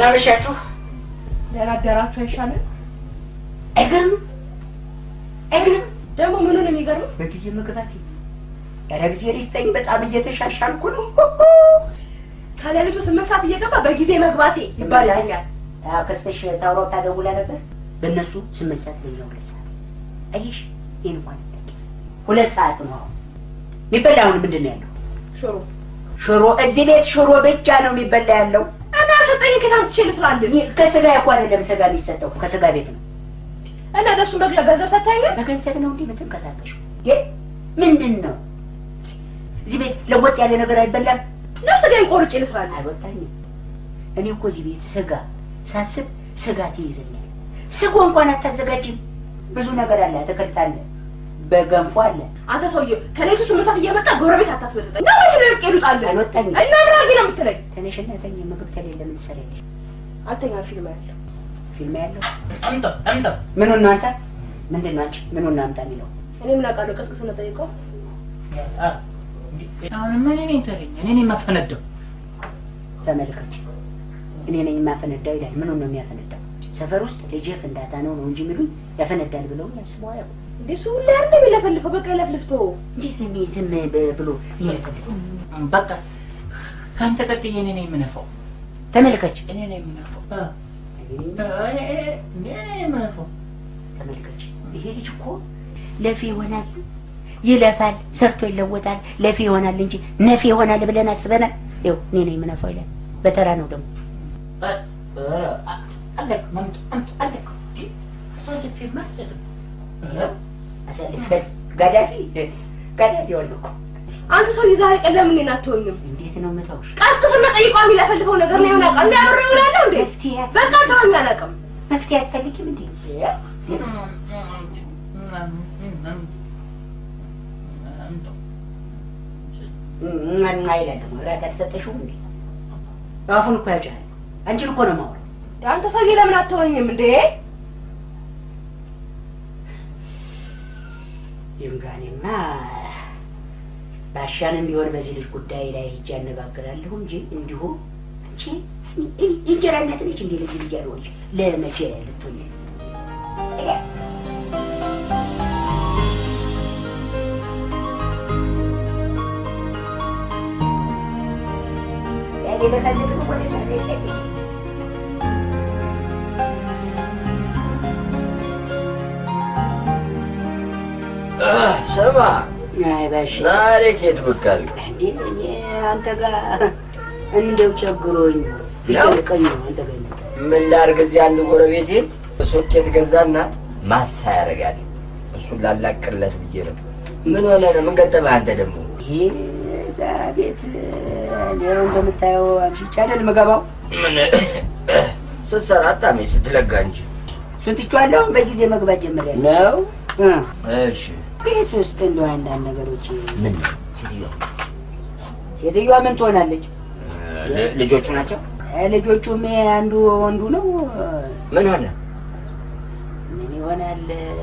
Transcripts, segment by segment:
ደህና መሻችሁ። ደህና አደራችሁ አይሻልም? አይገርምም? አይገርምም? ደግሞ ምኑ ነው የሚገርመው? በጊዜ መግባቴ ኧረ ጊዜ ሊስጠኝ በጣም እየተሻሻልኩ ነው። ከሌሊቱ ስምንት ሰዓት እየገባ በጊዜ መግባቴ ይባልልኛል። አዎ ከስተሽ ታውራው ታደውላ ነበር። በእነሱ ስምንት ሰዓት በእኛ ሁለት ሰዓት። አየሽ ይህን እንኳን አታውቂ። ሁለት ሰዓት ነው አሁን የሚበላ። አሁን ምንድን ነው ያለው? ሽሮ ሽሮ። እዚህ ቤት ሽሮ ብቻ ነው የሚበላ ያለው። እና ሰጠኝ ከየት አምጥቼ ልስራልን? ይህ ከስጋ እኮ አይደለም ስጋ የሚሰጠው ከስጋ ቤት ነው። እና ለእሱ መግዣ ገንዘብ ሰጥታኛል። በገንዘብ ነው እንዴ የምትንቀሳቀሽው? ይህ ምንድን ነው? እዚህ ቤት ለወጥ ያለ ነገር አይበላም። ነው ስጋዬን ቆርጬ ልስራልን? አልወጣኝም። እኔ እኮ እዚህ ቤት ስጋ ሳስብ ስጋት ይይዘኛል። ስጎ እንኳን አታዘጋጅም። ብዙ ነገር አለ፣ አትክልት አለ፣ በገንፎ አለ። አንተ ሰውዬ ከሌሊቱ ስምንት ሰዓት እየመጣ ጎረቤት አታስበጥጠኝ። ነው ወይ ልቅ ይሉጣልን? አልወጣኝም። እና ምን አድርጌ ነው የምትለኝ? ተነሽና ተኝ። ምግብ ተሌለ ምን ትሰሪያለሽ? አልተኛ ፊልም ያለው ፊልም ያለው አምጣ አምጣ። ምኑን ነው አንተ? ምንድን ነው አንቺ? ምኑን ነው አምጣ የሚለው? እኔ ምን አውቃለሁ? ቀስቅስ ነው ጠይቀው። አሁንማ እኔ ነኝ ተረኛ፣ እኔ ነኝ የማፈነዳው። ተመልከች፣ እኔ ነኝ የማፈነዳው ይላል። ምኑን ነው የሚያፈነዳው? ሰፈር ውስጥ ልጄ ፍንዳታ ነው ነው እንጂ የሚሉኝ ያፈነዳል ብለው ያስበው አያውቁም። እንዴ እሱ ሁሌ አይደል የሚለፈልፈው? በቃ ይለፍልፍቶ እንዴት ነው እኔ ዝም ብ- ብሎ የሚያፈልገው? በቃ ከአንተ ቀጥዬ እኔ ነኝ የምነፋው። ተመልከች፣ እኔ ነኝ የምነፋው። እኔ ነኝ እኔ ነኝ የምነፋው። ተመልከች ይሄ ልጅ እኮ ለፊ ይሆናል፣ ይለፋል፣ ሰርቶ ይለወጣል፣ ለፊ ይሆናል እንጂ ነፊ ይሆናል ብለን አስበናል። ይኸው እኔ ነኝ የምነፋው ይላል። በተራ ነው ደግሞ አለቅ መምጥ አምጥ አለቅ እንዴ አሳልፌ አልሰጥም። አሳልፈት ጋዳፊ ጋዳፊ ሆነ እኮ። አንተ ሰውዬ ዛሬ ቀን ለምን እኔን አትሆኝም? እንዴት ነው የምተውሽ? ቀስቅስና ጠይቀው የሚለፈልፈው ነገር ነው የምናውቀው። እንደ አብሬ እውላለሁ እንዴ? መፍትሄ አት- በቃ ተወኝ፣ አላውቅም። መፍትሄ አትፈልጊም እንዴ? እና ይላል ደግሞ እራት አልሰጠሽውም እንዴ? አፉን እኮ ያጫል። አንቺን እኮ ነው የማወራው። አንተ ሰውዬ ለምን አትሆኝም እንዴ? ይምጋኔማ ባሻንም ቢሆን በዚህ ልጅ ጉዳይ ላይ ሂጅ ያነጋግራለሁ እንጂ እንዲሁ አንቺ እንጀራ እናት ነች እንዴ? ለዚህ ልጅ ያልሆነች ለመቼ ልትሆኝ ነው? እኔ ያኔ በፈልግ ነው ወደ ታዲያ ስማ አይ ባሽ ዛሬ ኬት ብቅ አልክ? እንዴ እኔ አንተ ጋር እንደው ቸግሮኝ ቢጨንቀኝ ነው አንተ ጋር የመጣሁት። ምን ላድርግ? እዚህ አንድ ጎረቤቴ ሶኬት ገዛና ማሳ ያደርጋል። እሱን ላላቅለት ብዬ ነው። ምን ሆነ ነው? ምን ገጠመህ አንተ ደግሞ? ይሄ እዛ ቤት እንዲያው እንደምታየው አምሽቼ አይደል የምገባው። ምን ስትሰራ አታሜ ስትለጋ እንጂ እሱን ትቼዋለሁ። አሁን በጊዜ መግባት ጀምሬያለሁ። ነው። እ እሺ ቤት ውስጥ እንደው አንዳንድ ነገሮች ምን ሴትዮዋ ሴትዮዋ ምን ትሆናለች? ል- ልጆቹ ናቸው? እ ልጆቹም ይሄ አንዱ ወንዱ ነው። ምን ሆነ? ምን ይሆናል?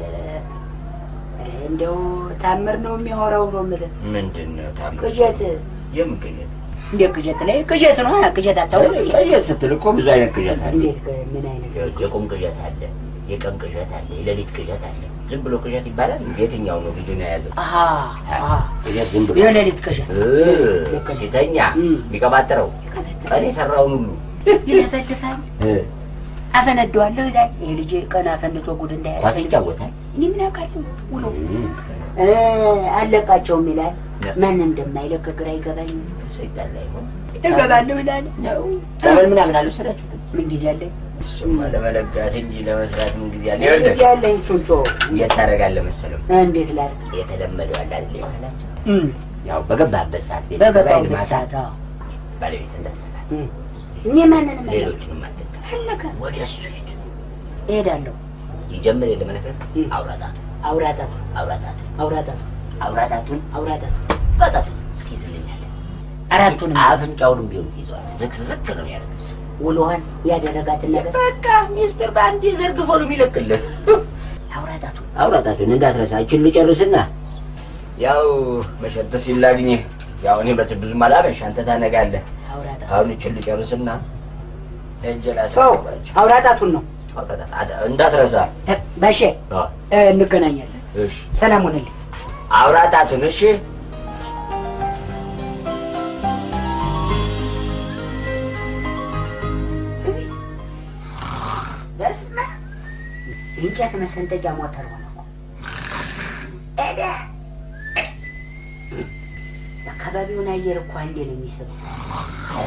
ኧረ እንደው ታምር ነው የሚያወራው ነው የምልህ። ምንድን ነው ታም ቅዠት የምን ቅዠት? እንዴት ቅዠት ላይ ቅዠት ነው። ቅዠት አታውቅም? ቅዠት ስትል እኮ ብዙ አይነት ቅዠት አለ። እንዴት ቅ- ምን አይነት የቁም ቅዠት አለ፣ የቀን ቅዠት አለ፣ የሌሊት ቅዠት አለ። ዝም ብሎ ቅዠት ይባላል? የትኛው ነው ልጁን የያዘው? አሀ አሀ ቅዠት ዝም ብሎ የሌሊት ቅዠት እ፣ ሲተኛ እም። የሚቀባጥረው ቀን የሰራውን ሁሉ ይለፈልፋል። እ፣ አፈነደዋለሁ ይላል። ይሄ ልጅ ቀን አፈንድቶ ጉድ ኳስ እንዳያደርግ ይጫወታል። እኔ ምን አውቃለሁ ውሎ እም፣ እ፣ አለቃቸውም ይላል። ያ። ማን እንደማይለቅ ግራ ይገባኝ። ከሰው ይጣላ ይሆን? እገባለሁ ይላል። ጸበል ምናምን አልወሰዳችሁትም? ምን ጊዜ አለኝ? እሱማ ለመለጋት እንጂ ለመስራት ምን ጊዜ አለ? ምን ይኸውልህ ጊዜ አለኝ? እሱን ተወው። እንዴት ታደርጋለህ መሰለው? እንዴት ላድርግ? የተለመደው አለ አይደል ባህላቸው? እም፣ ያው በገባህበት ሰዓት ቤት በገባሁበት ማታ ሰዓት አዎ። ባለቤት እንዳትነካት፣ እም። እኔ ማንንም አለ ሌሎቹንም አትንካ። አለቀ። ወደ እሱ ሄድ። እሄዳለሁ። ይጀምር የለ መነፍር እም። አውራጣቱ አውራጣቱ አውራጣቱ አውራጣቱ አውራጣቱን አውራጣቱ በጣቱ ትይዝልኛለህ። አራቱንም አፍንጫውንም ቢሆን ትይዘዋል። ዝቅ ዝቅ ነው ያደርግ ውሎዋን ያደረጋትን ነገር በቃ ሚስጥር በአንድ ዘርግፎ ነው የሚለቅልህ። አውራጣቱ አውራጣቱን እንዳትረሳ። ይችን ልጨርስና ያው መሸት ሲል ላግኝህ። ያው እኔ በት ብዙም አላመሽ፣ አንተ ታነጋለህ። አውራጣቱ አሁን ይችን ልጨርስና ሄጄ ተው ላስረክባቸው። አውራጣቱን ነው እንዳትረሳ። ተ- ባሼ አዎ፣ እ፣ እንገናኛለን። እሺ። ሰላም ሆነልኝ። አውራጣቱን እሺ። በስመ አብ የእንጨት መሰንጠቂያ ሞተር ሆነ እኮ። ኤደ አካባቢውን አየር እኮ አንዴ ነው የሚስበው። አዎ፣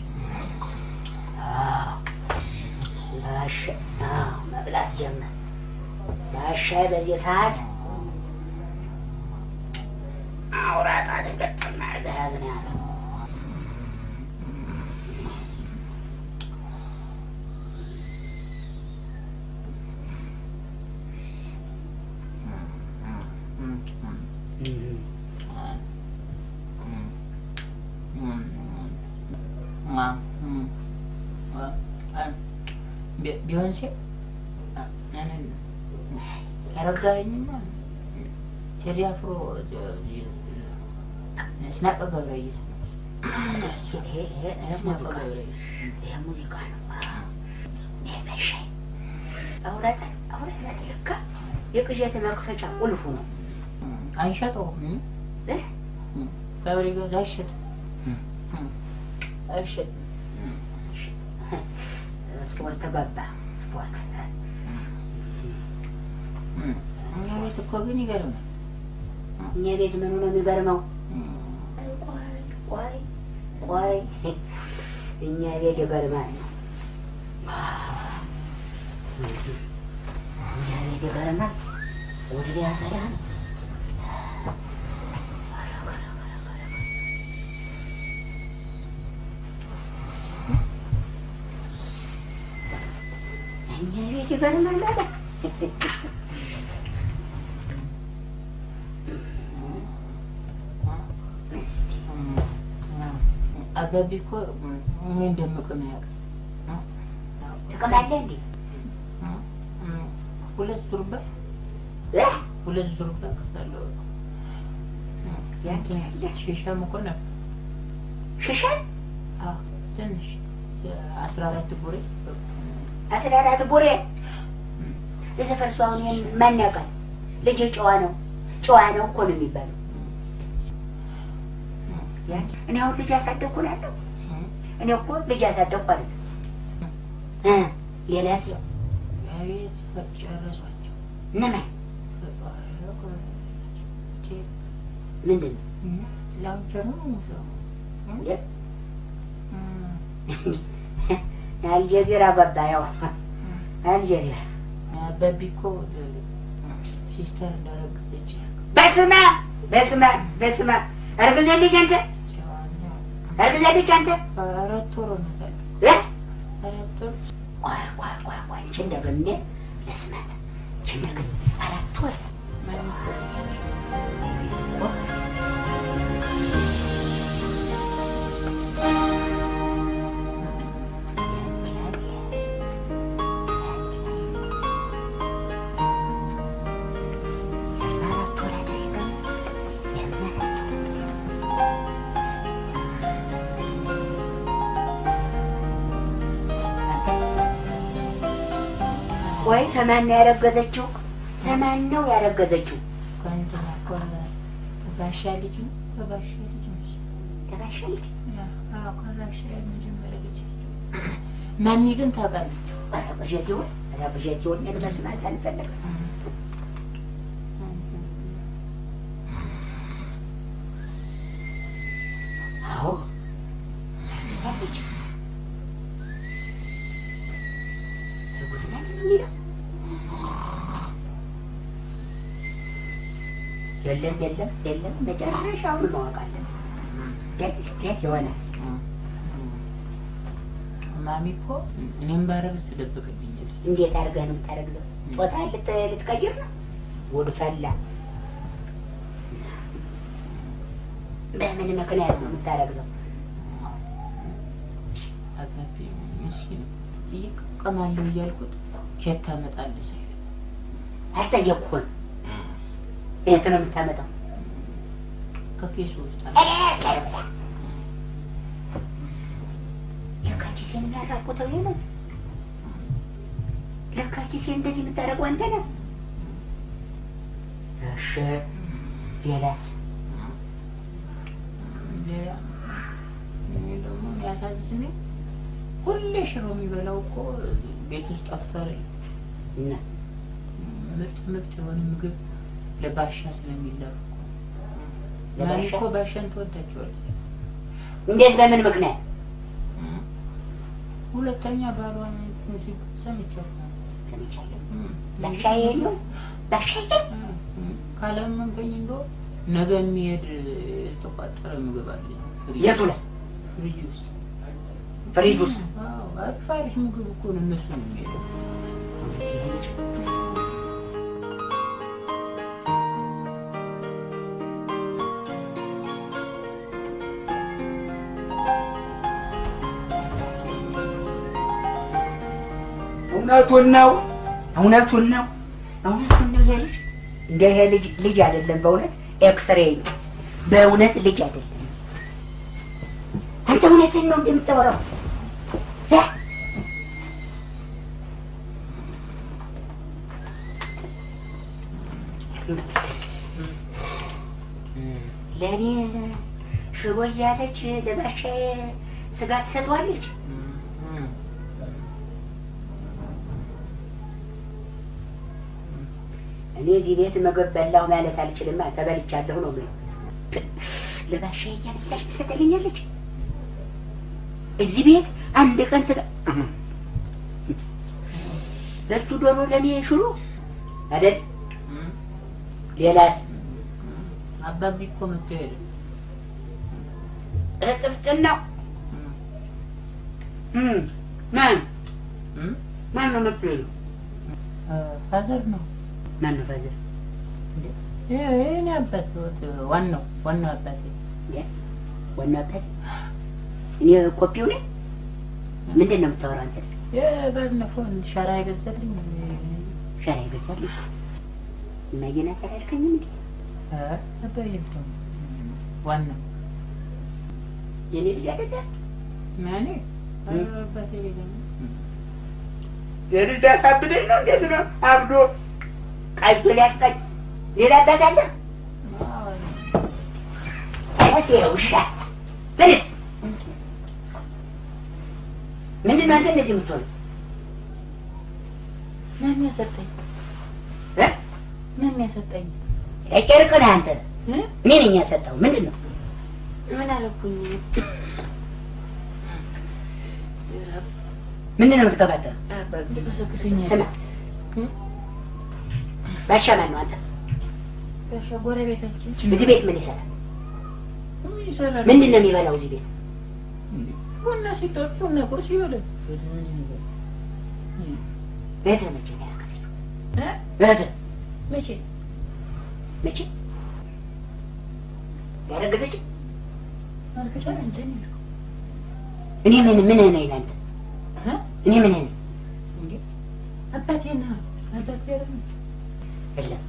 ባሻ አዎ፣ መብላት ጀመር። ባሻይ በዚህ ሰዓት አውራጣ ተገጠም አድርገህ ያዝ ነው ያለው። ቢዮንሴ ያረጋኝማ ቴዲ አፍሮ ስናቀ ገብረየስ ነው። እሱ ይሄ ይሄ ይሄ ስናቀ ሙዚቃ ገብረየስ ይሄ ሙዚቃ ነው። ይሄ በሻይ አውራጣት አውራጣት ለካ የቅዠት መክፈቻ ቁልፉ ነው። አንሸጠውም። እ? ገብረ ገዛ አይሸጥም አይሸጥም። ስፖርት ገባ ስፖርት እኛ ቤት እኮ ግን ይገርማል። እኛ ቤት ምኑ ነው የሚገርመው? ቆይ ቆይ ቆይ እኛ ቤት ይገርማል ነው እኛ ቤት ይገርማል። ወደ ያፈላ ነው እኛ ቤት ይገርማል አለ። እስቲ አባቢ እኮ ምን እንደምቅም ያውቃል። ጥቅም አለ እንዴ? ሁለት ዙርባ እ? ሁለት ዙርባ ከፈለው ያንተ ያለ ሺሻም እኮ ነፍ ሽሻል አዎ፣ ትንሽ አስራ አራት ቡሬ አስራ አራት ቡሬ የሰፈር ሰው አሁን ይሄን ማን ያውቃል? ልጅ ጨዋ ነው ጨዋ ነው እኮ ነው የሚባለው። ያን- እኔ አሁን ልጅ ያሳደግኩ እላለሁ። እኔ እኮ ልጅ ያሳደግኩ አለ ሌላስ ቤት ጨረሷቸው። እነማን ምንድን ነው ላውንቸር ነው አልጀዚራ ገባ። ያው አልጀዚራ አባቢ እኮ ሲስተር እንዳረገዘች በስመ አብ በስመ አብ በስመ አብ አርግዛለች አንተ አርግዛለች አንተ አራት ወር ሆናታል። እ? አራት ወር ቆይ ቆይ ቆይ ቆይ እንቺ እንደገና ለስማት እንቺ እንደገና አራት ወር ማን እዚህ ቤት እኮ ያንተ ያለ ያንተ ያለ አራት ወር አይደለም የምን አራት ወር ወይ ተማን ነው ያረገዘችው? ተማን ነው ያረገዘችው? ከእንትና ከባሻ ልጅ ነው ከባሻ ልጅ ነው እሱ። ተባሻ ልጅ አዎ ከባሻ የመጀመሪያ ልጃቸው። ማሚ ግን ታውቃለች። ኧረ ቅዠት ይሁን ኧረ ቅዠት ይሁን እኔን መስማት አልፈለግም። አዎ አርግዛለች። እርጉዝ ናት ነው የሚለው? የለም የለም የለም መጨረሻውን ማወቅ አለብን። እንዴት እንዴት ይሆናል? ማሚ እኮ እኔም ባረግዝ ትደብቅብኛለች። እንዴት አድርገህ ነው የምታረግዘው? ጾታ ልት- ልትቀይር ነው? ጉድ ፈላ። በምን ምክንያት ነው የምታረግዘው? አባቢ ምስኪን እየቀማለሁ እያልኩት ኬት ታመጣለህ ሳይል አልጠየቅኩም። የት ነው የምታመጣው? ከኬሱ ውስጥ አለ። ለካ ኪሴ ኪሴን የሚያራቁተው ይሄ ነው። ለካ ኪሴ እንደዚህ የምታደርገው አንተ ነህ። እሺ ሌላስ? ሌላ እኔ ደግሞ የሚያሳዝነኝ ሁሌ ሽሮ የሚበላው እኮ ቤት ውስጥ ጠፍቶ አይደል? እና ምርጥ ምርጥ የሆነ ምግብ ለባሻ ስለሚላክ እኮ። ለባሻ? ማሚ እኮ ባሻን ትወዳቸዋለች። እንዴት? በምን ምክንያት? ሁለተኛ ባሏን ሙዚቃ ሰምቻለሁ። ሰምቻለሁ። እም፣ ባሻዬ ነው ባሻዬ እም፣ ካላመንከኝ እንደው ነገ የሚሄድ የተቋጠረ ምግብ አለ ፍሪጅ የቱ ላይ? ፍሪጅ ውስጥ ፍሪጅ ውስጥ አዎ፣ አሪፍ አሪፍ ምግብ እኮ ነው እነሱ ነው የሚሄደው። እውነቱን ነው እውነቱን ነው እውነቱን ነው። ይሄ ልጅ እንደ ይሄ ልጅ ልጅ አይደለም። በእውነት ኤክስሬ ነው። በእውነት ልጅ አይደለም። አንተ እውነትን ነው እንደምታወራው እ? ለእኔ ሽሮ እያለች ለባሻ ስጋ ትሰጠዋለች። እም፣ እኔ እዚህ ቤት ምግብ በላሁ ማለት አልችልም። ተበልቻለሁ ነው የምለው። ለባሻ እያነሳች ትሰጥልኛለች። እዚህ ቤት አንድ ቀን ስጋ ለሱ ዶሮ ለእኔ ሽሮ አይደል? እም። ሌላስ አባቢ እኮ መጥቶ ሄደ። እጥፍጥን ነው። እም፣ ማን እም፣ ማን ነው መጥቶ የለው? እ፣ ፋዘር ነው ማን ነው ፋዘር? የእኔ አባት ወት ዋናው ዋናው አባቴ ዋናው አባቴ እኔ ኮፒው ነኝ። ምንድን ነው የምታወራው አንተ? የባለፈው ሸራ የገዛልኝ ሸራ ይገዛልኝ እማዬናት አላልከኝም እንዴ? አባዬ እኮ ነው ዋናው የኔ ልጅ አይደለም። ማኔ አባቴ ሌላ ነው። የልጅ ሊያሳብደኝ ነው። እንዴት ነው አብዶ ቀልቶ ሊያስቀኝ ሌላ አባት አለ? አዎ፣ ተነስ ውሻ ተነስ። ምንድን ነው አንተ እንደዚህ የምትሆነው? ማን ያሰጠኝ? እ? ማን ያሰጠኝ? ጨርቅ ነህ አንተ። እ? እኔ ነኝ ያሰጠው። ምንድን ነው ምን አለኩኝ? ምንድን ነው የምትቀባጠረው? ይቀሰቅሰኛል። ስማ ባሻ ማን ነው አንተ? ጋሻ ጎረቤታችን እዚህ ቤት ምን ይሰራል? ምን ይሰራል? ምንድን ነው የሚበላው እዚህ ቤት? ቡና ሲጠጡ ቡና ቁርስ ይበላል። እህትህ መቼ ነው ያረገዘችው? እ? እህትህ መቼ መቼ ያረገዘችው? ማርከቻ አንተ ነህ እኔ ምን ምን ነኝ ለአንተ? እ? እኔ ምን ነኝ? እንዴ አባቴ ነህ አባቴ አይደለም የለም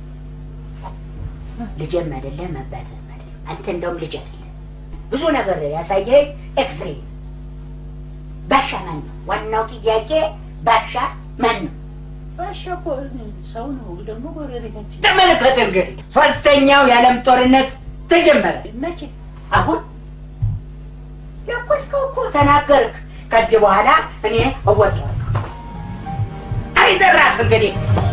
ልጅም አይደለም አባትህም አይደለም። አንተ እንደውም ልጅ አይደለም። ብዙ ነገር ያሳየህ ኤክስሬ ነው። ባሻ ማን ነው? ዋናው ጥያቄ ባሻ ማን ነው? ባሻ እኮ ሰው ነው ደግሞ ጎረቤታችን ተመልከት እንግዲህ ሶስተኛው የዓለም ጦርነት ተጀመረ። መቼ አሁን ለኮስከው እኮ ተናገርክ። ከዚህ በኋላ እኔ እወጣዋለሁ። አይዘራፍ እንግዲህ